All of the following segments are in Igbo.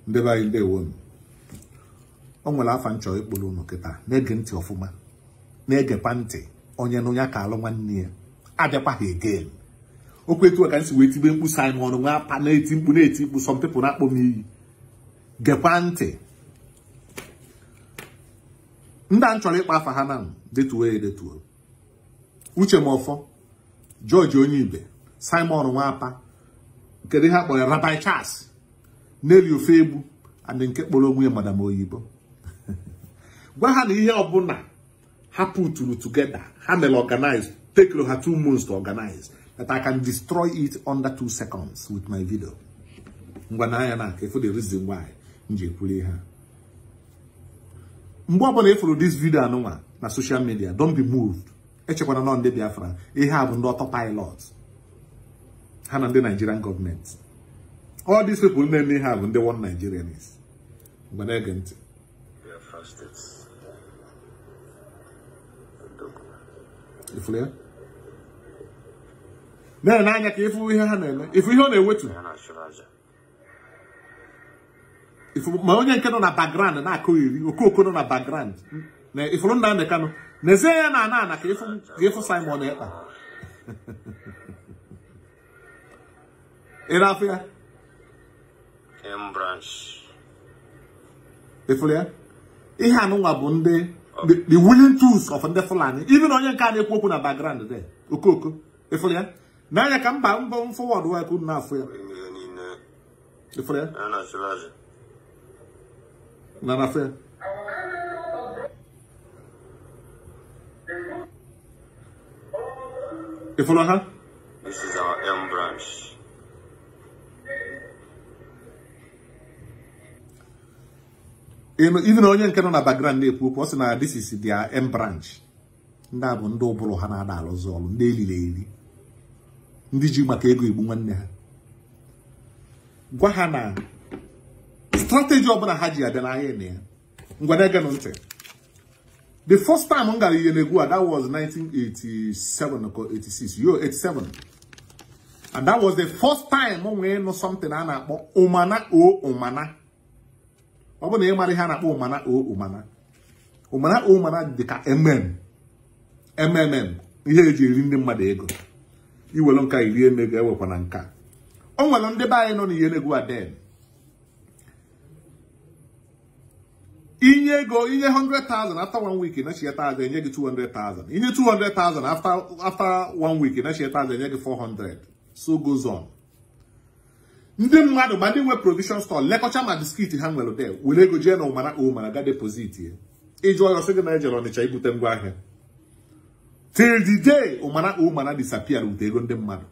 ndị be anyị ndewo unu o nwere afa nchọ ịkpụrụ unu kịta na-ege ntị ọfụma na-egekwa ntị onye na onye aka alụ nwanne ya abịakwa ha again okwu etu a ka m si wee tibe mkpu Simon nwa apa na-eti mkpu na-eti mkpu some people na-akpọ m iyi gekwa ntị ndị a m chọrọ ịkpa afa ha na detuo ya edetuo uche m ọfọ George onye ibe Simon Nwapa kedu ihe a kpọrọ Rabbi Charles Nelly Ofegbu and nke kpọrọ onwe ya madam oyibo gwa ha na ihe ọbụla ha puturu together ha mere organize take ha two months to organize that I can destroy it under two seconds with my video ngwa na anya na ka efu the reason why m ji ekwuli ha mgbe ọbụla efuru this video anụnwa na social media don't be moved echekwana nọ ndị Biafra ihe a bụ ndị ọtọ pilot ha na ndị Nigerian gọọmenti all these people na-eme ihe a bụ ndị one Nigerians mgbe na-ege ntị Biafra State. ifuru ya na-ene anya ka ịfụ ihe ha na-eme ifu ihe ọ na-ewetu Ya na-achụrụ aja. ifu ma onye nke nọ na background na-akụ iri okooko nọ na background na ifuru nna ndị kanụ n'ezie ya na ana ana ka ịfụ ka ịfụ Simon Ekpa ị na-afụ ya M branch. ifuru ya ihe anụnwa bụ ndị the, the willing tools of ndị Fulani even onye nke a na-ekwu okwu na background there okooko ifuru ya n'anya ka mba mbọ mfọwọdụ wa ekwu na-afụ ya Ime ihe niile. ifuru ya Ya na-achụrụ aja. na na-afụ ya ifuru ha This is our M branch. Ịnụ- even onye nke nọ na background na-ekwu okwu ọ sị na this is their M branch ndị a bụ ndị ụbụrụ ha na-ada alụzi ọrụ ndị eliri eri ndị ji maka ego igbu nwanne ha gwa ha na strategy ọbụla ha ji abịa n'ahịa na ya ngwa na-egenụ ntị the first time m gara Iyenegwu a that was 1987 or 86 yo 87 and that was the first time m nwee ịnụ something a na-akpọ ụmana o ụmana ọ bụ na ị mara ihe a na-akpọ ụmana o ụmana ụmana o ụmana dị ka mm mmm ihe eji eri ndị mmadụ ego iwere nka iri eme ga-ewekwa na nka o nwere ndị be anyị nọ n'Iyenegwu aden inye ego inye 100,000 after one week inachieta aza enye gị 200,000 inye 200,000 after after one week inachieta aza enye gị 400 so goes on ndị mmadụ ma ndị nwe provision store lekọcha ma biskit ha nwere de were ego jee na ụmara ụmara ga deposit ya ịjụọ ya ọsị gị na ejere ọnịcha ibute ngwa ahịa till the day ụmara ụmara disappear with ego ndị mmadụ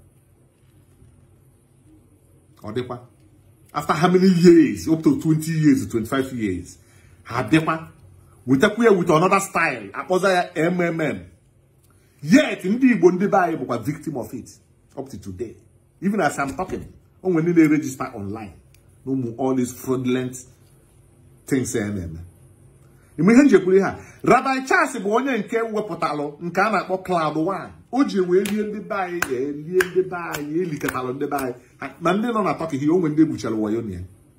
ọ dịkwa after how many years up to 20 years 25 years ha bịakwa wetakwa ya with another style akpọza ya mmm yet ndị igbo ndị be anyị bụkwa victim of it up to today even as I'm talking o nwere ndị na-register online na ụmụ all these fraudulent things a na-eme ime ihe njekwuru ha Rabbi Charles bụ onye nke wepụtalụ nke a na-akpọ cloud one o ji wee lie ndị be anyị elie ndị be anyị elikatalụ ndị be anyị Ha- ma ndị nọ na Turkey o nwere ndị egbuchara wayo na ya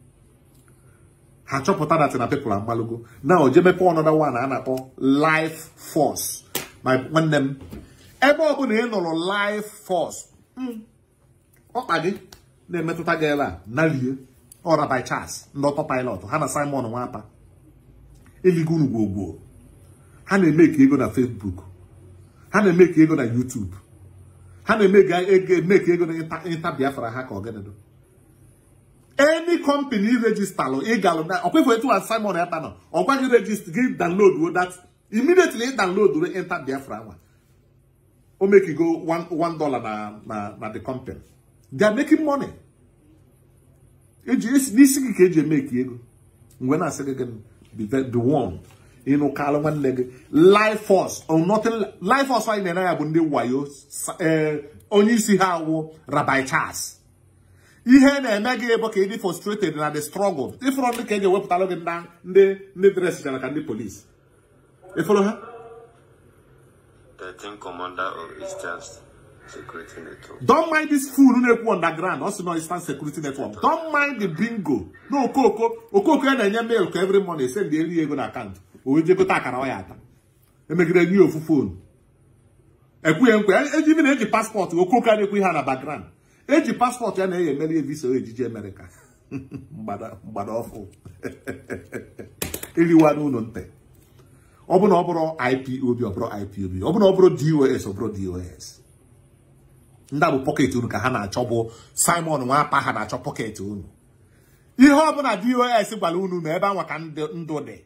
ha chọpụta dat na people agbalụgo na o je mepe ọnọdụ one a na-akpọ life force ma nwanne m ebe ọbụla ị nụrụ life force mm, ọkpa gị na-emetụta gị ebe a nalie ọra by Charles ndị ọtọ pilot ha na Simon Nwapa eligo unu gwogwo ha na-eme ka ego na Facebook ha na-eme ka ego na YouTube ha na-eme ka ego eme ka ego na ịnta- ịnta Biafra ha ka ọgịnịdụ any company register ịgalụ na ọkwefu etu a Simon Ekpa nọ ọ gwa gị register gị download wo that immediately ị download wo enter Biafra nwa o make you go one one dollar na na na the company they are making money eji esi n'isi gị ka eji eme ka ego mgbe na-asị gị gị be ve- be one ịnụ kalụ nwanne gị life force or nothing life force anyị na-ere ya bụ ndị wayo sa- eh, onye isi ha wụ Rabbi Charles ihe na-eme gị bụ ka ị dị frustrated na the struggle ịfụrụ ndị ka eji ewepụtalụ gị nda- ndị ndị dresichara ka ndị polisi ịfụrụ ha 13 commander of Eastern Security network. Don't mind this fool na-ekwu underground. Also no Eastern Security Network. Don't mind the bingo. No okoko. Okoko ya na-enye mail ka every morning send the eri ego na account. O wee jekọta akara ọ ya ata. Emegide nye ofu phone. Ekwughị nkwe. Eji ibi na-eji paspọtụ. Okoko a na-ekwu ihe a na background. Eji paspọtụ ya na-eyi emeri visa ejiji America. Mgbada mgbada ọfụ. Eriwa n'ụlọ ntị. Ọ bụ na ọ bụrụ IPOB ọ bụrụ IPOB. Ọ bụ na ọ bụrụ DOS ọ bụrụ DOS. ndị a bụ pọket unu ka ha na-achọ bụ simon nwapa ha na-achọ pọket unu ihe ọbụla dos gwara unu na ebe anwa ka ndụ dị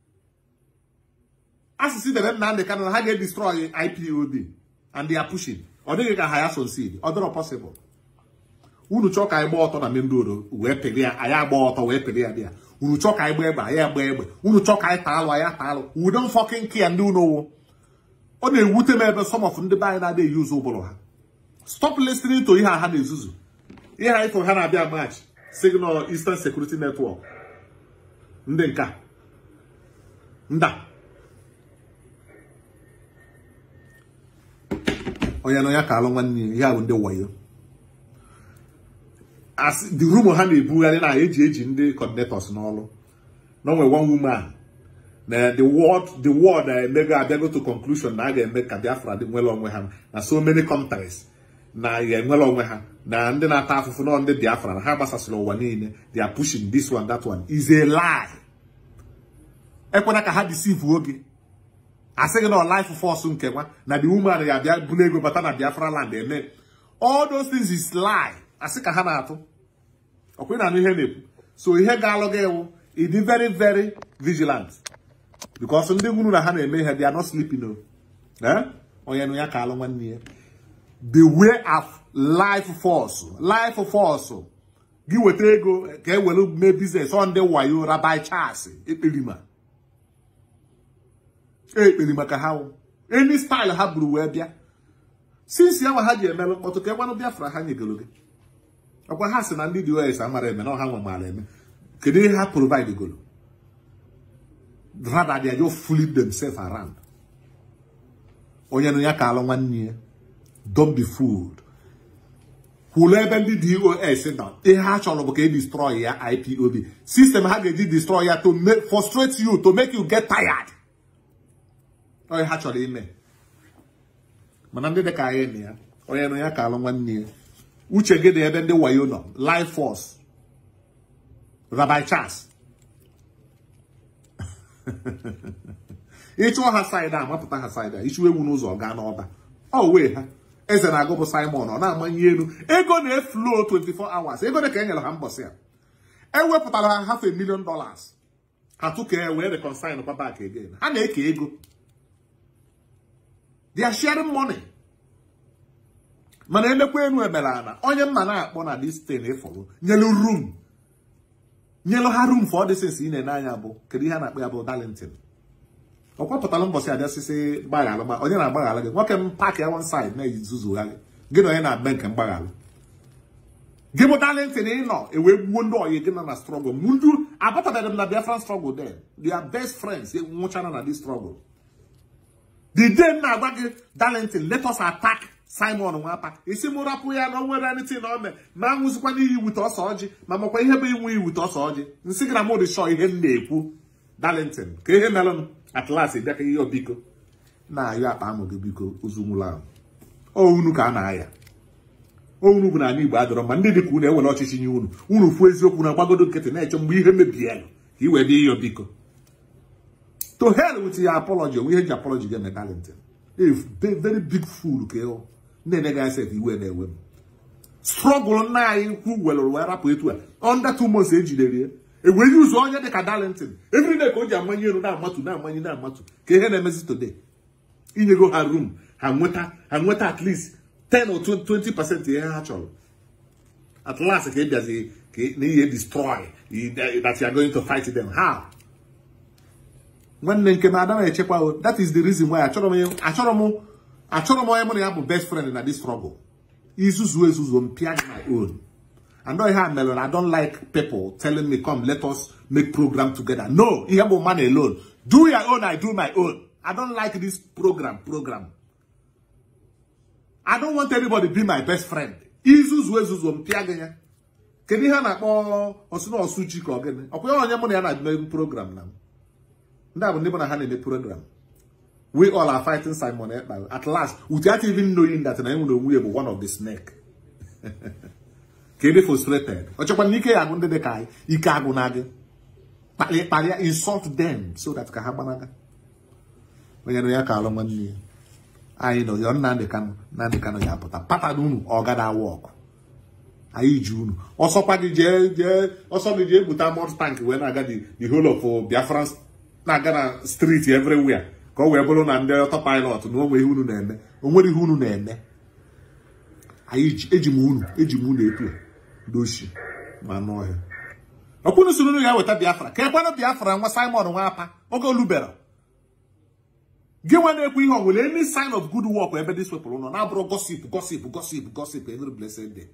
asụsụ dere Nnamdị Kanụ na ha ga-edestroy ipob and they are pushing ọ dịghị ka ha ya succeed ọ dịrọ possible unu chọọ ka anyị gbaa ọtọ na main road wee pịrị ya anyị agba ọtọ wee pịrị ya dị ya unu chọọ ka anyị gbaa egbe anyị agba egbe unu chọọ ka anyị taa alụ anyị taa alụ we don't fucking care ndị unu wụ ọ na-ewute m ebe some of ndị be anyị na-adịghị yuzu ụbụrụ ha stop listening to ihe a ha na-ezuzu ihe anyị fụrụ ha na-abịa march signal eastern security network ndị nka nda onye na ya ka alụ nwanne ya ihe a bụ ndị wayo as the rumor ha na-ebugharị na eji eji ndị coordinators n'ọrụ na onwe one woman na the world the world emego abịago to conclusion na a ga-eme ka Biafra dị nwere onwe ha na so many countries na ya enwere onwe ha na ndị na-ata afụfụ nọ ndị Biafra na ha gbasasịrị ụwa niile they are pushing this one that one is a lie ekwena ka ha deceive oge asịghị na life force nke nwa na the woman ya abịa bulu ego bata na Biafra land eme all those things is lie asị ka ha na-atụ ọkwa na anụ ihe na-ekwu so ihe ga-alụ gị ewu ịdị very very vigilant because ndị gwuru na ha na-eme ihe they are not sleeping o onye nụ ya ka alụ nwanne ya the way of life force life force gị weta ego ka e were mee biznes ọ ndị wayo rabai chas ekperima ekperima ka ha any style ha buru wee bịa since ya nwa ha ji emelụ mkpọtụ ka egwanụ biafra ha nyegoro gị ọkwa ha si na ndị dos amara eme na ọha nwe mara eme kedu ihe ha provide goro rather they are just fooling themselves around onye nụ ya ka alụ nwanne ya don't be fooled kwulu ebe ndị dos nọ ihe ha chọrọ bụ ka e destroy ya ipob system ha ga-eji destroy ya to frustrate you to make you get tired onye ha chọrọ ime mana ndị dị ka anyị na ya onye nọ ya ka alụ nwanne ya uche gị dị ebe ndị wayo nọ life force Rabbi Charles ịchụọ ha saịdị a mapụta ha saịdị a ichu ewu n'ụzọ gaa n'ọba ọ wee ha eze na-agụ bụ Simon ọ na-amanye elu ego na-eflo 24 hours ego dị ka e nyere ha mbọsị a ewepụtara ha half a million dollars ha tụkee wee reconcile kwa back again ha na-eke ego they are sharing money mana emekwa enu emere ana onye mma na-akpọ na distin ịfọrọ nyelu room nyelu ha room for all the things ị na-ene anya bụ kedu ihe a na-akpọ ya bụ Darlington ọ kwapụtara mbọsị abịa sisi gbaghara ma onye na-agbaghara gị nwoke m paaki one side na-ezuzugharị gị na onye na-eme nke mgbaghara gị bụ Darlington ị nọ ewee gbuo ndị oyi gị nọ na struggle ndị abatabeghị m na Biafran struggle then they are best friends nwụchara na this struggle the day m na-agwa gị Darlington let us attack Simon Nwapa isi m rapụ ya na o nwere anything na ome ma nwụzikwa n'iyi wute ọsọ ọjị ma makwa ihe bụ inwe iwute ọsọ ọjị nsị gị na m dị shọ ihe m na-ekwu Darlington ka ihe mere m atlas bịa ka ihe biko na-ayọ akpa amụ gị biko ozu nwụrụ ahụ unu ka a na-aya unu bụ n'ala Igbo adọrọ ma ndị dị ka unu ewere ọchịchị nye unu unu fuo eziokwu na gbagodo nkịtị na-eche mgbe ihe mebie ka i wee bịa ịyọ biko to hell with your apology onwe ihe ji apology ga-eme Darlington a very big fool ka ịhụ na-enye gị asef iwe na-ewe m strọgụl nna anyị kwu welụrụ wee rapụ etu a under two months ejidere ya ewee ụzọ onye dị ka Darlington every day ka o ji amanye elu na-amatu na-amanye na-amatu ka ihe na-emezi today inyego ha room ha nweta ha nweta at least 10 or 20 percent ihe ha chọrọ at last ka ị bịazi ka na ihe destroy that you are going to fight them how nwanne nke m ada na-echekwa o that is the reason why achọrọ m achọrọ m achọrọ m onye mụ na ya bụ best friend na this struggle izuzu ezuzu m pịa my own I know how melon. I don't like people telling me, come, let us make program together. No, you have man alone. Do your own, I do my own. I don't like this program, program. I don't want anybody be my best friend. Izuzu ezuzu m pịa gị ya. Kedu ihe a na-akpọ ọsụ na ọsụ chi ka ọ gịnị? Ọkwa ya onye mụ na ya na-eme program na m. Ndị a bụ ndị mụ na ha na-eme program. We all are fighting Simon Ekpa. At last, without even knowing that na enwere onwe ya bụ one of the snake. Ka ị dị frustrated. Ọ chọkwa na ike ya agụ ndị dị ka anyị, ike agụ na gị. Kparịa kparịa insult them so that ka ha gbanaga. Onye nọ ya ka alụ nwanne ya. anyị nọ yọ Nnamdị Kanụ Nnamdị Kanụ ya apụta pata unu ọgada wọk anyị ji unu ọsọkwa gị jee jee ọsọ gị jee gbute mọt tank wee na-aga the the whole of Biafra na-aga na street everywhere ka ọ wee bụrụ na ndị ọtọ pilot na onwe ihe unu na-eme onwere ihe unu na-eme anyị ji eji m unu eji m unu etu doshi ma n'ọhịa ọkwụnụ soro unu ya weta Biafra ka ekwenụ Biafra nwa Simon nwa apa oge olubera gị nwa na-ekwu ihe ọ nwere any sign of good work ebe dis people nọ na-abụrụ gossip gossip gossip gossip every blessed day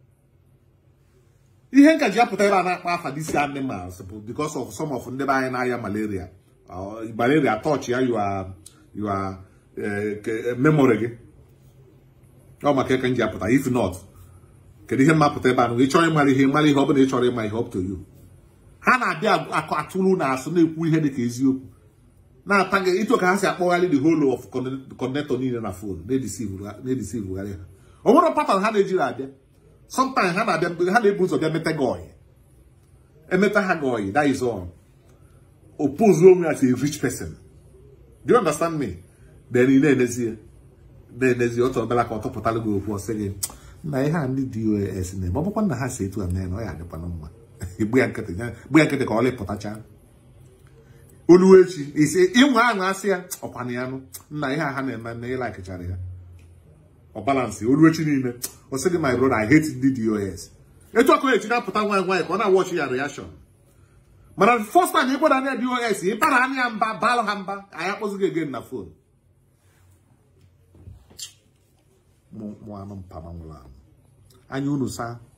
ihe nka ji apụta ebe a na-akpa afa disi animals bụ because of some of ndị be anyị na-aya malaria malaria touch ya you are memory gị ọ maka eke nji apụta if not kedu ihe mmapụta ebe ahụ ị chọrọ ịmara ihe mara ihe ọ bụla ị chọrọ ịma ihe up to you ha na-abịa atụrụ na asụ na-ekwu ihe dị ka eziokwu na-ata gị ịtụ ka ha si akpọgharị the whole of connector niile na fon na-edisivugharị ha o nwere pattern ha na-ejiri abịa sometimes ha na-abịa ha na-ebu ụzọ bịa meta gị ọyị emeta ha gị ọyị that is all oppose onwe as a rich person do you understand me then ị na-enezie na-enezie otu ọbịala ka ọ tụpụtara gị okwu ọsị gị na ihe a ndị dos na-eme ọ bụkwa na ha si etu a mee na ọ ya adịkwana mma gbu ya nkịtị ka ọ lịpụtacha oluwechi isi ịnwe aṅụ asị ya ọkwana ya nụ nna ihe a ha na-eme na ịlakịchara ya ọ balansị oluwechi niile ọ sị gị my brother I hate ndị dos etu ọkụ echi na-apụta nwaanyị nwaanyị ka ọ na-awọchi ya reaction mana first time ịkwada anya dos ịbara anya ya mba balụ ha mba anyị akpọzighị again na fon mụ anụ mpama nwụrụ anwụ anya unu saa